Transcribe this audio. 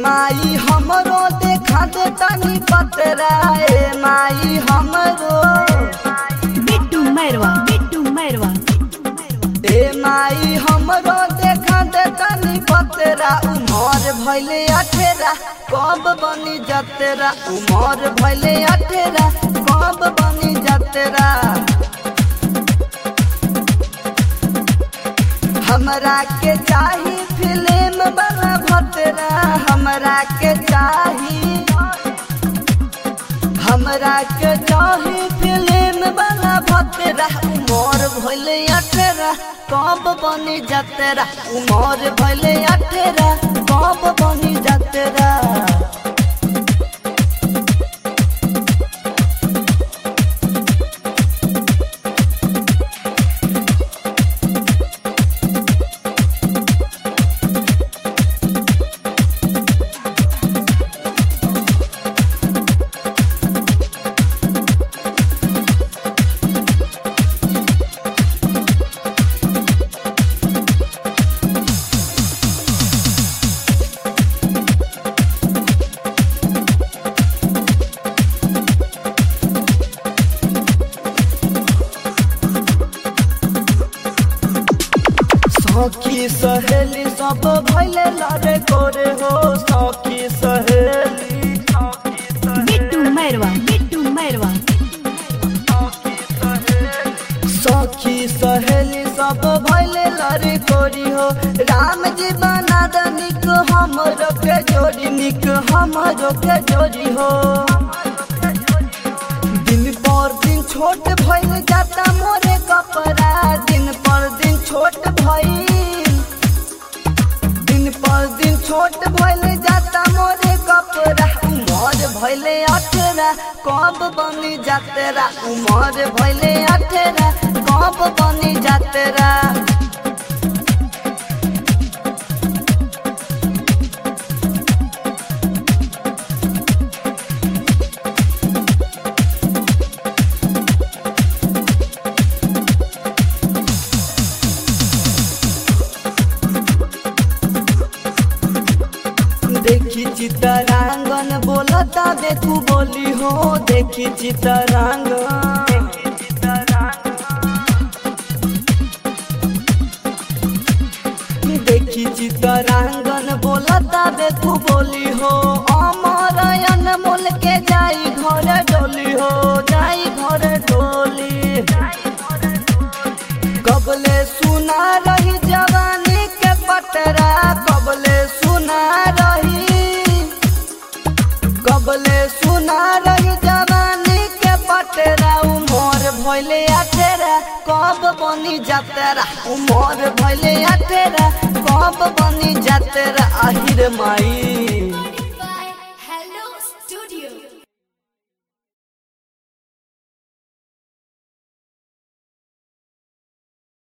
माई हमरो देखा दे तनी पतरा ए माई हमरो बिट्टू मैरवा बिट्टू मैरवा ए माई हमरो देखा दे तनी पतरा उमर भइले अठेरा कब बनी जतेरा उमर भइले अठेरा कब बनी जतेरा हमरा के चाही फिल्म वाला भतरा हमरा के चाही हमरा के चाही फिल्म वाला भतरा उमर भइले अठेरा कब बनी जतेरा उमर भइले अठेरा कब बनी जतेरा सखी सहेली सब भैले लड़े करे हो सखी सहेली बिट्टू मैरवा बिट्टू मैरवा सखी सहेली सब भैले लड़े कोरी हो राम जी बना द निक हमरो के जोड़ी निक हमरो के जोड़ी हो दिन पर दिन छोट भइल जाता मोरे कपड़ा दिन पर दिन छोट भइल दिन पर दिन छोट भइल जाता मोरे कपड़ा उमर भइले अठेरा कब बनी जातेरा उमर भइले अठेरा कब बनी जातेरा देखी चितरांगन बोलता देखू बोली हो देखी चितरांगन देखी चितरांगन बोलता देखू बोली हो अमरयन मोल के जाई घर डोली हो जाई घर डोली कबले सुना रही जवानी के पटरा कबले सुना रही कबले सुना रही जवानी के पटरा उमर भइले अठेरा कब बनी जातेरा उमर भइले अठेरा कब बनी जातेरा आहिर माई